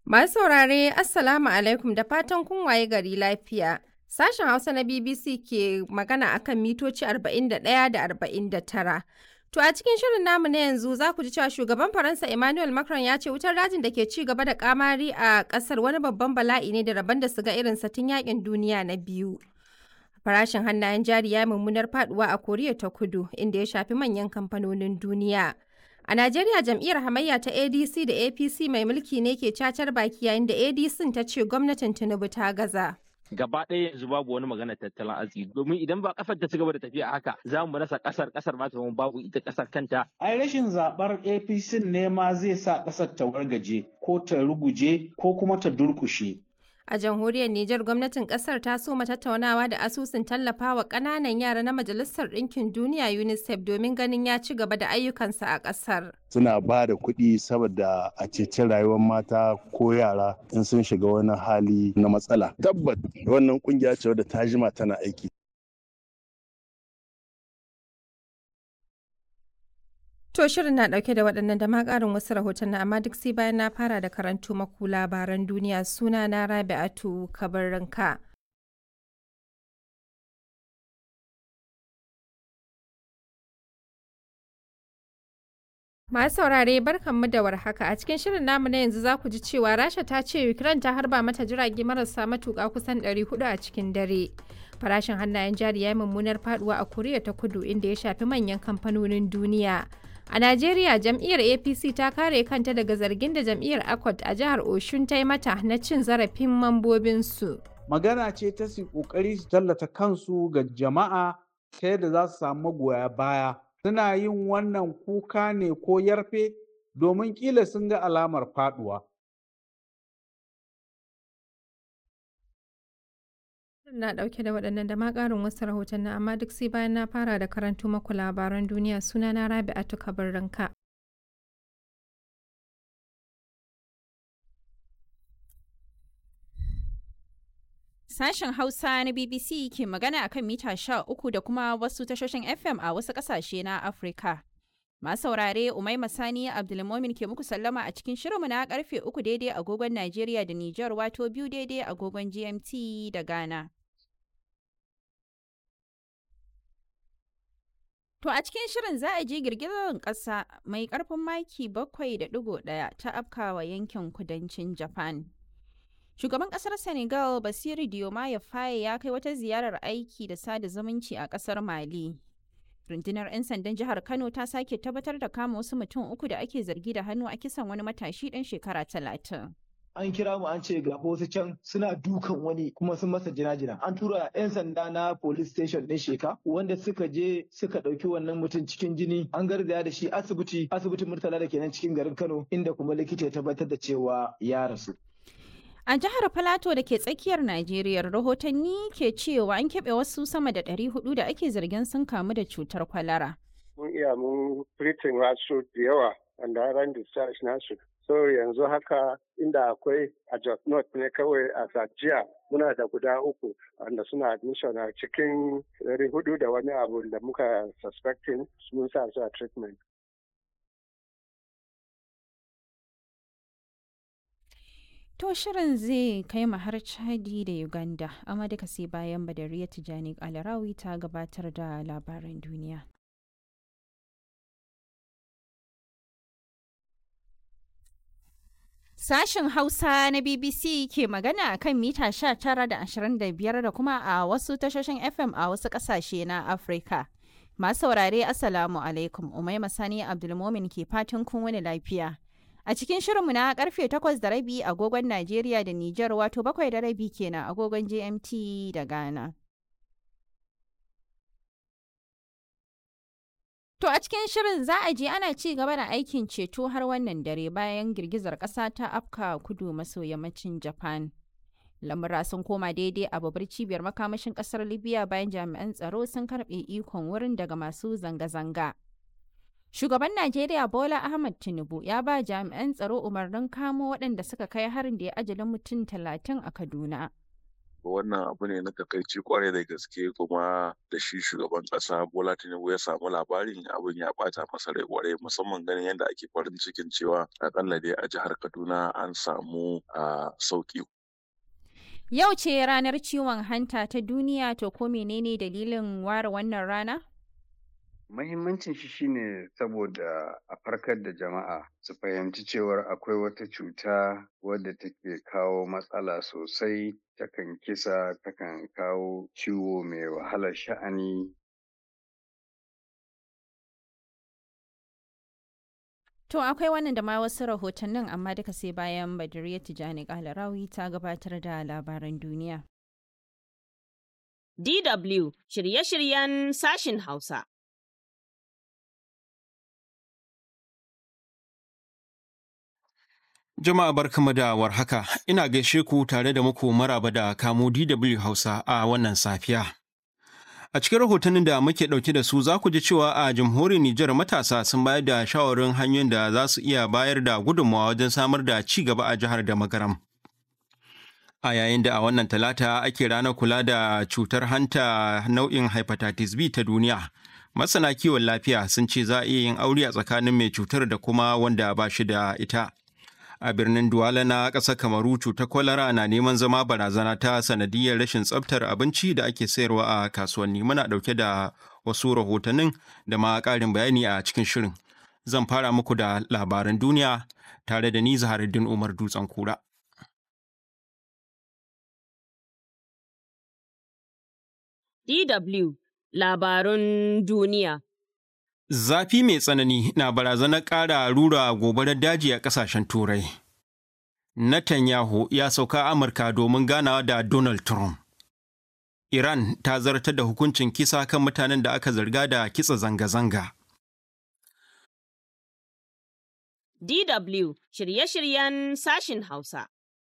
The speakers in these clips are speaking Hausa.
Masu saurare Assalamu alaikum da fatan kun waye gari lafiya. Sashen Hausa na BBC ke magana akan mitoci 41 da 49. To a cikin shirin namu na yanzu za ku ji cewa shugaban Faransa Emmanuel Macron ya ce wutar dajin da ke ci gaba da kamari a kasar wani babban bala'i ne da rabon da su ga irin tun yakin duniya na biyu. Farashin hannayen jari ya mummunar faduwa a Koriya ta Kudu inda ya shafi manyan kamfanonin duniya. A Najeriya jam'iyyar hamayya ta ADC da APC mai mulki ne ke cacar baki yayin da ADC ta ce gwamnatin Tinubu ta gaza. gaba ɗaya yanzu babu wani magana tattalin arziki domin idan ba kasar ta ci gaba da tafiya haka za mu rasa kasar kasar ma ta babu ita kasar kanta ai rashin zabar APC ne ma zai sa kasar ta wargaje ko ta ruguje ko kuma ta durkushe A jamhuriyar Nijar gwamnatin kasar ta soma tattaunawa da asusun tallafawa ƙananan yara na Majalisar Ɗinkin Duniya UNICEF domin ganin ya ci gaba da ayyukansa a ƙasar. Suna ba da kuɗi saboda a ceci rayuwar mata ko yara in sun shiga wani hali na matsala. Tabbat wannan kungiya ce wadda ta jima tana aiki. To shirin na dauke da waɗannan da ma ƙarin wasu rahoton amma duk sai bayan na fara da karantu maku labaran duniya suna na Rabi'atu Kabarranka. Masu saurare barkanmu da warhaka a cikin shirin namu na yanzu za ku ji cewa Rasha ta ce Ukraine ta harba mata jirage marasa matuƙa kusan 400 a cikin dare. Farashin hannayen jari ya yi mummunar faduwa a Koriya ta Kudu inda ya shafi manyan kamfanonin duniya. A Najeriya jam'iyyar APC ta kare kanta daga zargin da jam'iyyar ACOT a jihar Oshun ta yi mata na cin zarafin mambobinsu. magana ce ta su kokari su tallata kansu ga jama'a ta yadda za su samu magoya baya suna yin wannan kuka ne ko yarfe domin kila sun ga alamar faduwa Na dauke da waɗannan da ma ƙarin wasu rahoton amma duk sai bayan na fara da karanto maku labaran duniya suna na Rabi'atu Kabarranka. Sashen Hausa na BBC ke magana akan mita sha uku da kuma wasu tashoshin FM a wasu ƙasashe na Afirka. Masu saurare Umaima Sani Abdulmomin ke muku sallama a cikin shirinmu na karfe uku daidai agogon Najeriya da Nijar wato biyu daidai agogon GMT da Ghana. To a cikin shirin za a ji girgizar ƙasa mai ƙarfin maki bakwai da ɗigo ɗaya ta afkawa yankin kudancin Japan. Shugaban ƙasar Senegal Basiru Diomaye Faye ya kai wata ziyarar aiki da sada zumunci a ƙasar Mali. Rundunar 'yan sandan jihar Kano ta sake tabbatar da kama wasu mutum uku da ake zargi da hannu a kisan wani matashi ɗan shekara talatin. an kira mu an ce ga wasu can suna dukan wani kuma sun masa jina-jina an tura 'yan sanda na police station ɗin sheka wanda suka je suka ɗauki wannan mutum cikin jini an garzaya da shi asibiti asibitin murtala da kenan cikin garin kano inda kuma likita ya tabbatar da cewa ya rasu A jihar Filato da ke tsakiyar Najeriya rahotanni ke cewa an keɓe wasu sama da 400 da ake zargin sun kamu da cutar kwalara. Mun iya mun firitin wasu da yawa wanda ran discharge nasu. So yanzu haka inda akwai a Jos North ne kawai a Sajiya muna da guda uku wanda suna admission a cikin ɗari hudu da wani abu da muka suspecting mun sa su a treatment. To shirin zai kai mu har Chadi da Uganda, amma duka sai bayan Badariya Tijani Alarawi ta gabatar da labaran duniya. Sashen Hausa na BBC ke magana a kan mita 19 da 25 da kuma a wasu tashoshin FM a wasu ƙasashe na Afirka. Masu saurare Assalamu alaikum, Umaima Sani Abdulmomin ke fatan kun wani lafiya. A cikin shirinmu na karfe 8 da rabi agogon Najeriya da Nijar wato bakwai da rabi kenan agogon GMT da Ghana. To a cikin shirin za a je ana ci gaba da aikin ceto har wannan dare bayan girgizar ƙasa ta afka kudu maso yammacin Japan. Lamura sun koma daidai a babbar cibiyar makamashin ƙasar Libya bayan jami'an tsaro sun karɓe ikon wurin daga masu zanga-zanga. Shugaban Najeriya Bola Ahmed Tinubu ya ba jami'an tsaro umarnin kamo waɗanda suka kai harin da ya ajalin mutum talatin a Kaduna. wannan abu ne na takaici kwarai da gaske kuma da shi shugaban kasa bola tinubu ya samu labarin abin ya bata masa rai kwarai musamman ganin yadda ake farin cikin cewa akalla dai a jihar kaduna an samu a sauki Yau ce ranar ciwon hanta ta duniya to ko menene dalilin ware wannan rana? Mahimmancin shi shine saboda a farkar da jama'a su fahimci cewar akwai wata cuta wadda take kawo matsala sosai takan kisa takan kawo ciwo mai wahalar sha'ani To akwai wannan da ma wasu rahotannin amma duka sai bayan Badiriya Tijani Kalarawi ta gabatar da labaran duniya. DW shirye-shiryen sashin Hausa. Jama'a barkamu da warhaka, ina gaishe ku tare da muku maraba da kamo DW Hausa a wannan safiya. A cikin rahotannin da muke ɗauke da su za ku ji cewa a jamhuriyar Nijar matasa sun bayar da shawarin hanyoyin da za su iya bayar da gudunmawa wajen samar da ci gaba a jihar da magaram. A yayin da a wannan talata ake ranar kula da cutar hanta nau'in hepatitis B ta duniya. Masana kiwon lafiya sun ce za a iya yin aure a tsakanin mai cutar da kuma wanda ba shi da ita. a birnin Duwala na ƙasar Kamaru cutar kwalara na neman zama barazana ta sanadiyar rashin tsabtar abinci da ake sayarwa a kasuwanni. Muna ɗauke da wasu rahotannin da ma ƙarin bayani a cikin shirin. Zan fara muku da labaran duniya tare da ni Zaharuddin Umar Dutsen Kura. DW Labarun Duniya Zafi mai tsanani na barazanar ƙara rura gobarar daji a ƙasashen Turai. Netanyahu ya sauka Amurka domin ganawa da Donald Trump. Iran ta zartar da hukuncin kisa kan mutanen da aka zarga da kitsa zanga-zanga. DW shirye-shiryen sashin Hausa.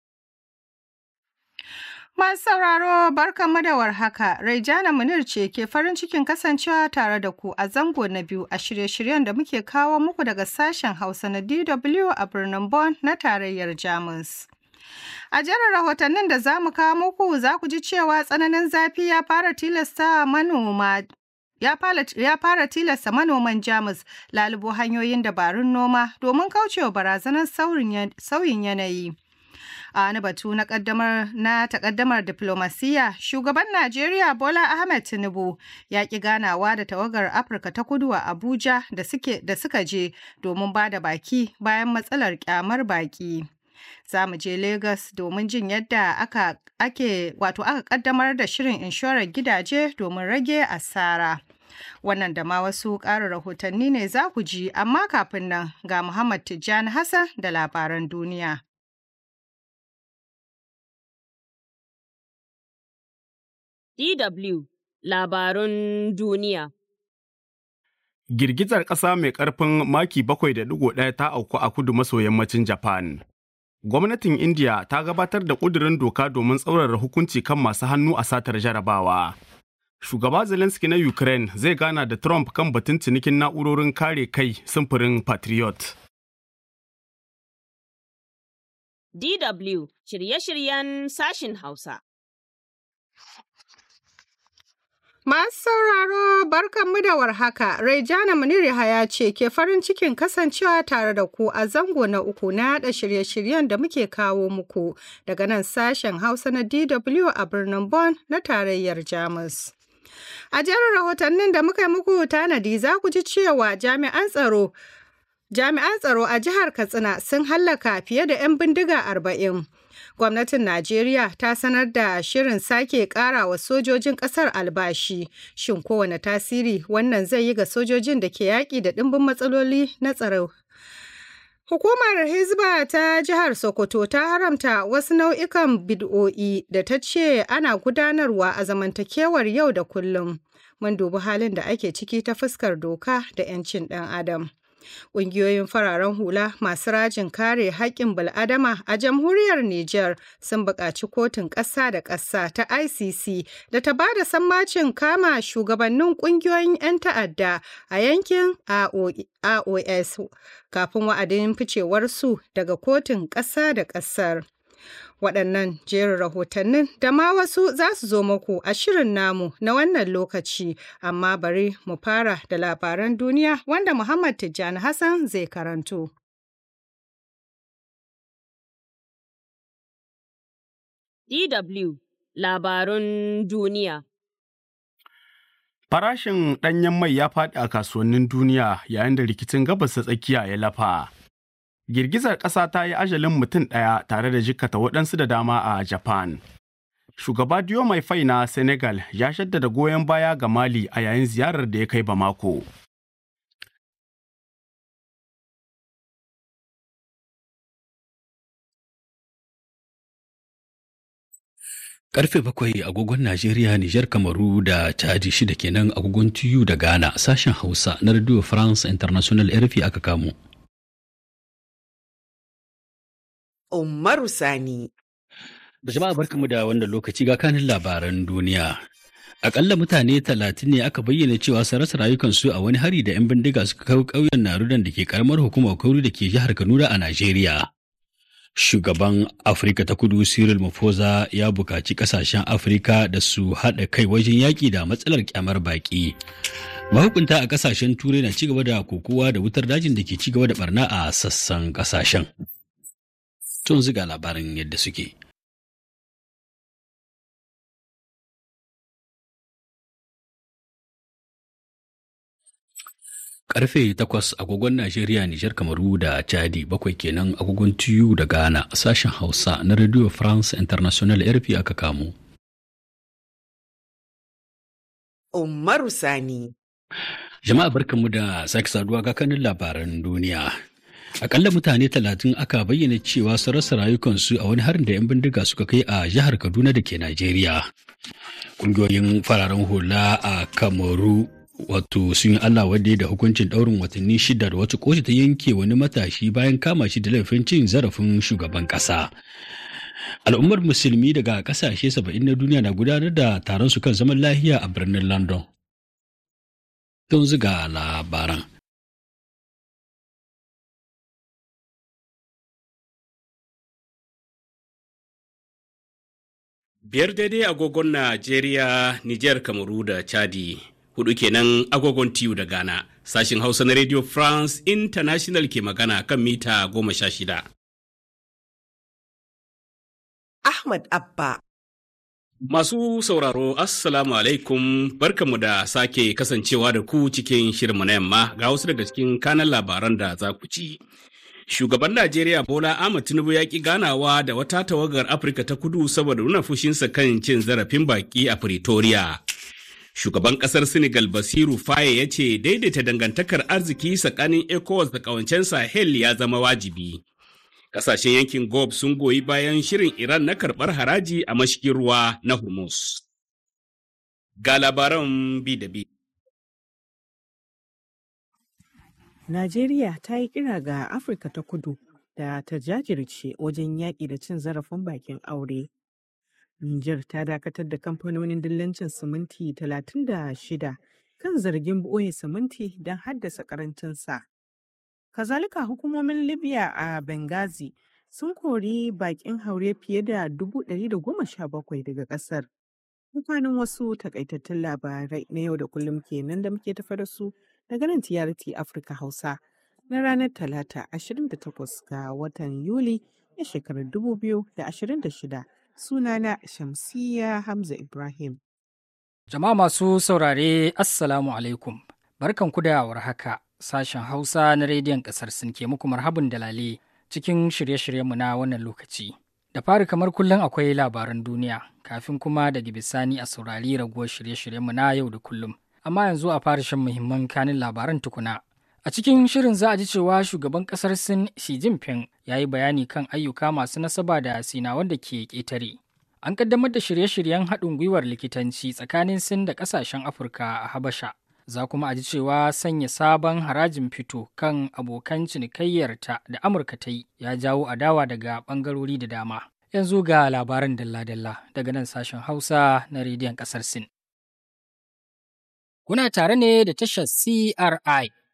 Masu sauraro barkanmu da warhaka, Raijana Munir ce ke farin cikin kasancewa tare da ku a zango na biyu a shirye-shiryen da muke kawo muku daga sashen Hausa na DW a birnin Bonn na tarayyar Jamus. A jerin rahotannin da za mu kawo muku za ku ji cewa tsananin zafi ya fara tilasta manoma ya fara tilasta manoman Jamus lalubo hanyoyin dabarun noma domin kaucewa barazanar sauyin yanayi. a wani batu na kaddamar na takaddamar diplomasiya shugaban najeriya bola ahmed tinubu ya ki ganawa da tawagar afirka ta kudu a abuja da suke da suka je domin ba da baki bayan matsalar kyamar baki za mu je lagos domin jin yadda aka ake wato aka kaddamar da shirin inshorar gidaje domin rage asara wannan da ma wasu ƙarin rahotanni ne za ku ji amma kafin nan ga muhammad tijjani hassan da labaran duniya DW Labarun Duniya Girgizar ƙasa mai ƙarfin maki 7.1 ta auku a kudu maso yammacin Japan. Gwamnatin India ta gabatar da ƙudurin doka domin tsaurara hukunci kan masu hannu a satar jarabawa. Shugaba Zelensky na Ukraine zai gana da Trump kan batun cinikin na'urorin kare kai simfurin Patriot. DW shirye-shiryen sashin Hausa. Masu sauraro barkanmu da warhaka, Raijana Muniri ya ce ke farin cikin kasancewa tare da ku a zango na uku na yada shirye-shiryen da muke kawo muku daga nan sashen Hausa na DW a birnin Bonn na tarayyar Jamus. A jerin rahotannin da muka yi muku tanadi za ku ji cewa jami'an tsaro Jami'an tsaro a jihar Katsina sun hallaka fiye da 'yan bindiga arba'in. Gwamnatin Najeriya ta sanar da shirin sake ƙara wa sojojin ƙasar albashi. Shin kowane tasiri wannan zai yi ga sojojin da ke yaƙi da ɗimbin matsaloli na tsaro? Hukumar Hizba ta jihar Sokoto ta haramta wasu nau'ikan bid'o'i da ta ce ana gudanarwa a zamantakewar yau da kullum. Mun dubi halin da ake ciki ta fuskar doka da 'yancin ɗan Adam. Ƙungiyoyin fararen hula masu rajin kare haƙƙin bil'adama a jamhuriyar Nijar sun buƙaci kotun ƙasa da ƙasa ta ICC da ta ba da sammacin kama shugabannin ƙungiyoyin 'yan ta'adda a yankin AOS kafin wa'adin ficewarsu daga kotun ƙasa da ƙasar. Waɗannan jerin rahotannin da ma wasu za su zo muku a shirin namu na wannan lokaci, amma bari mu fara da labaran duniya wanda Muhammad Tijjani Hassan zai karanto. DW Labarun Duniya Farashin ɗanyen mai ya faɗi a kasuwannin duniya yayin da rikicin gabas ta tsakiya ya lafa. Girgizar ƙasa ta yi ajalin mutum ɗaya tare da jikkata waɗansu da dama a Japan. Shugaba Diomaye Faye na Senegal ya shaddada goyon baya ga Mali a yayin ziyarar da ya kai Bamako. Karfe bakwai agogon Najeriya, Nijar, Kamaru da Chadi shida kenan agogon TU da Ghana sashen Hausa na Radio France International RFI aka kamo. Umaru Sani. Jama'a barkamu da wannan lokaci ga kanin labaran duniya. Akalla mutane talatin ne aka bayyana cewa su rasa rayukansu a wani hari da 'yan bindiga suka kawo ƙauyen Narudan da ke karamar hukumar Kauru da ke jihar Kaduna a Najeriya. Shugaban Afirka ta Kudu Cyril Mafosa ya buƙaci ƙasashen Afirka da su haɗa kai wajen yaƙi da matsalar kyamar baƙi. Mahukunta a ƙasashen Turai na cigaba da kokowa da wutar dajin da ke cigaba da barna a sassan ƙasashen. Tun ziga labarin yadda suke. Karfe takwas agogon Najeriya, Nijar, Kamaru da Chadi bakwai kenan agogon TU da Ghana sashen Hausa na Radio France International RP aka kamo. Umaru Sani. Jama'a barkanmu da sake saduwa ga kanin labaran duniya. Akalla mutane talatin aka bayyana cewa su rasa rayukansu a wani harin da 'yan bindiga suka kai a jihar Kaduna da ke Najeriya. Ƙungiyoyin fararen hula a Kamaru wato sun yi Allah wadda da hukuncin ɗaurin watanni shida da wata kotu ta yanke wani matashi bayan kama shi da laifin cin zarafin shugaban ƙasa. Al'ummar musulmi daga ƙasashe saba'in na duniya na gudanar da taron su kan zaman lahiya a birnin London. Don ziga labaran. Biyar daidai agogon Najeriya, Nijar, Kamaru da Chadi. hudu kenan agogon tiyu da Ghana. Sashin Hausa na Radio France International ke magana kan mita goma sha shida. Ahmad Abba. Masu sauraro, Assalamu alaikum, barkanmu da sake kasancewa da ku cikin shirinmu na yamma ga wasu daga cikin kanan labaran da za ku ci. Shugaban Najeriya Bola Ahmed Tinubu ya ƙi ganawa da wata tawagar Afirka ta kudu saboda nuna fushinsa kan cin zarafin baƙi a Pretoria. Shugaban ƙasar Senegal Basiru Faye ya ce daidaita dangantakar arziki tsakanin ECOWAS da ƙawancen Sahel ya zama wajibi. Ƙasashen yankin Gob sun goyi bayan shirin Iran na karɓar haraji a mashigin ruwa na Hormuz. Ga labaran bi da bi. Najeriya ta yi kira ga Afirka ta kudu da ta jajirce wajen yaƙi da cin zarafin bakin aure. Nijar ta dakatar da kamfanonin dillancin siminti 36 kan zargin ɓoye siminti don haddasa ƙarancinsa. Kazalika hukumomin Libya a Benghazi sun kori bakin haure fiye da 117 daga ƙasar. Mukanin wasu takaitattun labarai na yau da kullum kenan da muke tafa da su daga nan TRT Afirka Hausa na ranar Talata 28 ga watan Yuli na shekarar 2026. sunana Shamsiya Hamza Ibrahim. Jama'a masu saurare Assalamu alaikum. Barkan ku da warhaka. Sashen Hausa na rediyon ƙasar sun ke muku marhabin dalale cikin shirye-shiryenmu na wannan lokaci. Da fari kamar kullum akwai labaran duniya, kafin kuma daga bisani a saurari raguwar shirye-shiryenmu na yau da kullum. Amma yanzu a fara shan muhimman kanin labaran tukuna. A cikin shirin za a ji cewa shugaban kasar Sin Xi Jinping ya yi bayani kan ayyuka masu nasaba da sinawan da ke ƙetare. An kaddamar da shirye-shiryen haɗin gwiwar likitanci tsakanin Sin da ƙasashen Afirka a Habasha. Za kuma a ji cewa sanya sabon harajin fito kan abokan cinikayyarta da Amurka ta yi ya jawo adawa daga ɓangarori da dama. Yanzu ga labaran dalla-dalla daga nan sashen Hausa na rediyon ƙasar Sin. Kuna tare ne da tashar CRI